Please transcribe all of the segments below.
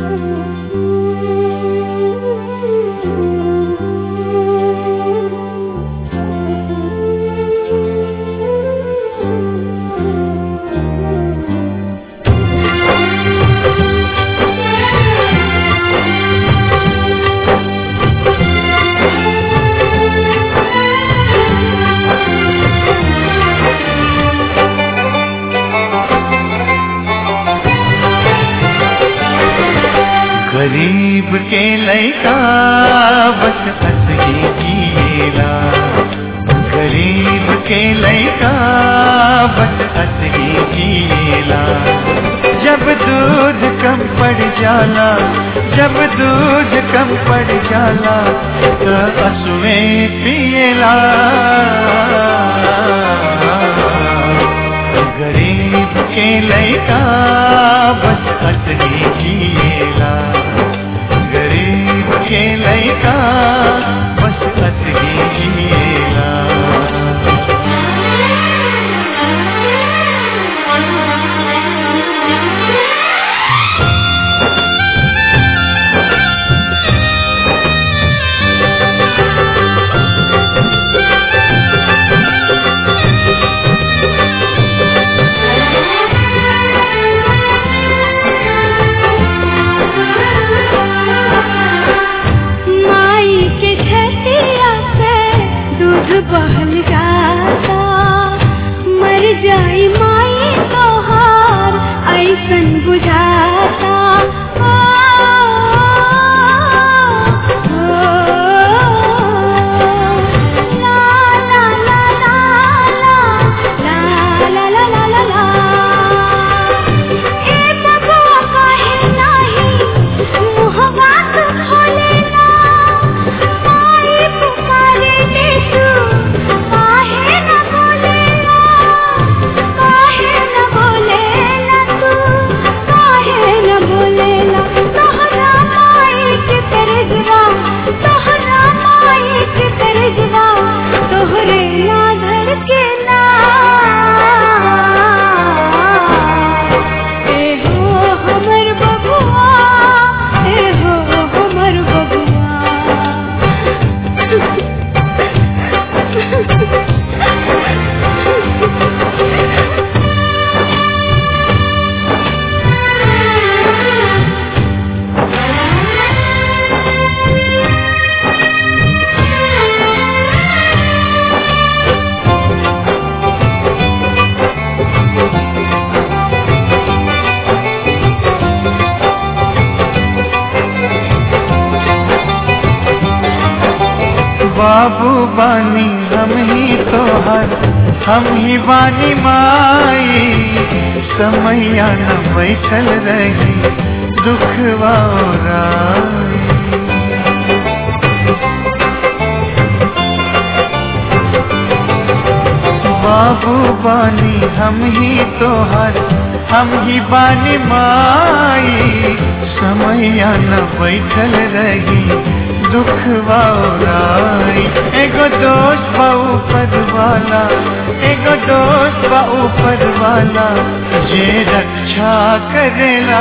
गरीब के लैका बस हंस ही जिएला गरीब के लैका बस हंस ही जिएला जब दूध कम पड़ जाला जब दूध कम पड़ जाला तो असुए पिएला गरीब के लैका बस हंस ही जिएला गरीब के लैका बस हंस ही जिएला माई के छतिया से दूध बहल जाता मर जाई माई तोहार ऐसन बुझाता ओ, ओ, ला, ला, ला, ला, ला, ला, ला, ला, ला, ला। ए बबुआ काहे नाही मुहवा तू खोलेला माई पुकारे ले तू काहे न बोलेला काहे न बोलेला तू काहे न बोलेला तोहरा माई के तरजवा तोहरा माई के तरजवा तोहरे ला धड़केला ए हो हमर बबुआ ए हो हमर बबुआ बाबू बानी हम ही तोहर हम ही बानी माई समैया न बैठल रही दुखवा ओराई। बाबू बानी हम ही तोहर हम ही बानी माई समैया न बैठल रही दुख वाई एगो दोस्त बा ऊपर वाला एगो दोस्त बा ऊपर वाला जे रक्षा करेला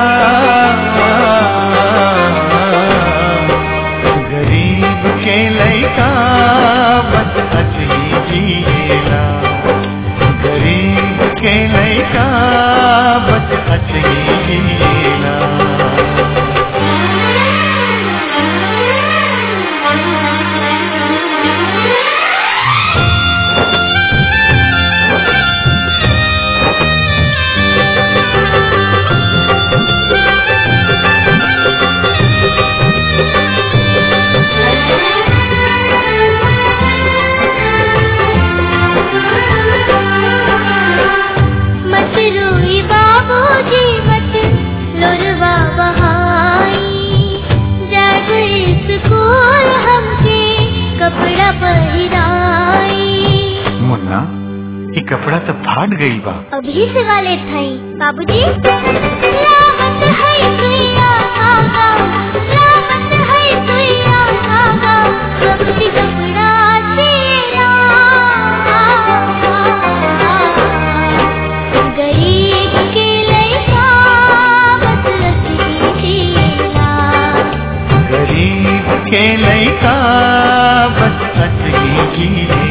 गरीब के लैका बस हंसी जिएला गरीब के लैका बस हंसी जिएला मत रोई बाबूजी मत लोरवा बहाई जब स्कूल हमके कपड़ा पहिराई मुन्ना ये कपड़ा तो फाट गई बा अभी से वाले थे बाबूजी लावत है सुइया आगा लावत है सुइया आगा कपड़ी कपड़ा चेरा गरीब के लइका बस रसी कीजिए